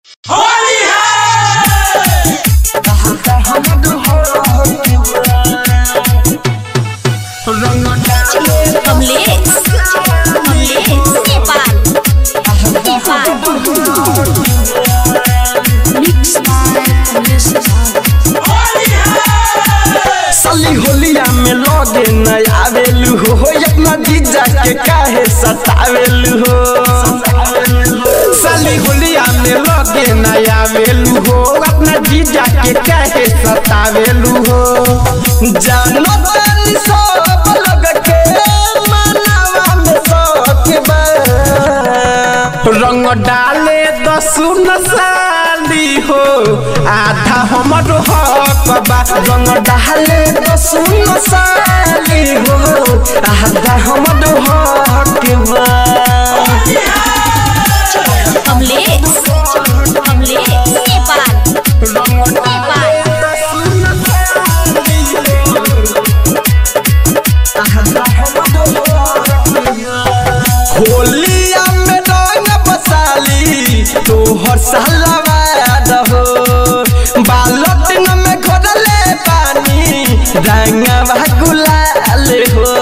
Kamlesh Kamlesh Nepal Nepal mix Kamlesh साली होलिया में लगे न आवेलू हो अपना जीजा के काहे सतावेलू हो साली होलिया में लगे न आवेलू हो अपना जीजा के काहे सतावेलू हो जानो तानी सब लग के मनावा में सके बा रंग डाले दसुन साली हो आधा हमर हक बा रंग डाले दसुन साली हो आधा हमर हक बा कमलेश कमलेश नेपाल नेपाल होलिया में रंग बसाली तोहर सालवाद हो बालटिन में घोरले पानी रंगवा गुलाल हो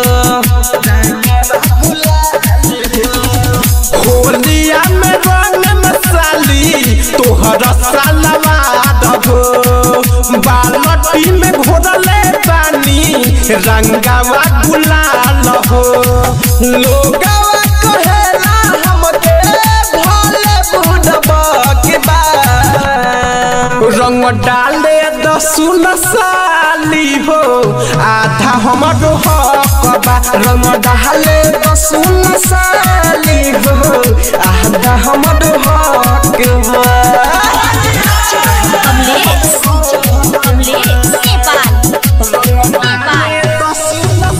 होलिया में रंग मसाली तोहर सालवाद हो बालटी में घोरले पानी रंगवा गुलाल हो लोगवा कहेला हमके भले बुढ़बा के बा रंग डाले दसुन साली हो आधा हमर हक बा रंग डाले दसुन साली हो आधा हमर हक बा कमलेश कमलेश नेपाल नेपाल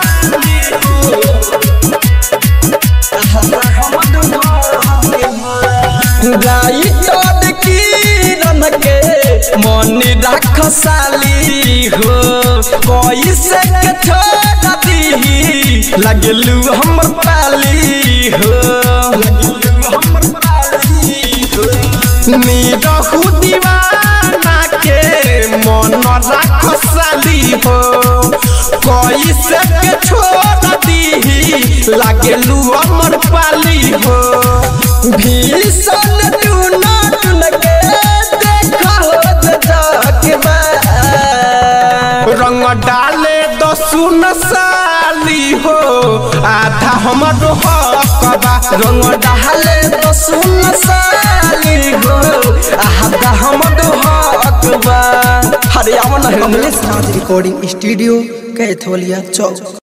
राइटर किरण के मन राख साली हो कैसे के छोड़ दी लगलू हमर पाली हो निरहु दीवाना के मन राख साली हो कैसे के छोड़ दी लगलू हमर पाली हो भीषण टूना टून के देखा हो जगबा रंग डाले दसुन साली हो आधा हमर हक बा रंग डाले दसुन साली हो आधा हमर हक बा हरियाणा कमलेश नाथ रिकॉर्डिंग स्टूडियो कैथोलिया चौक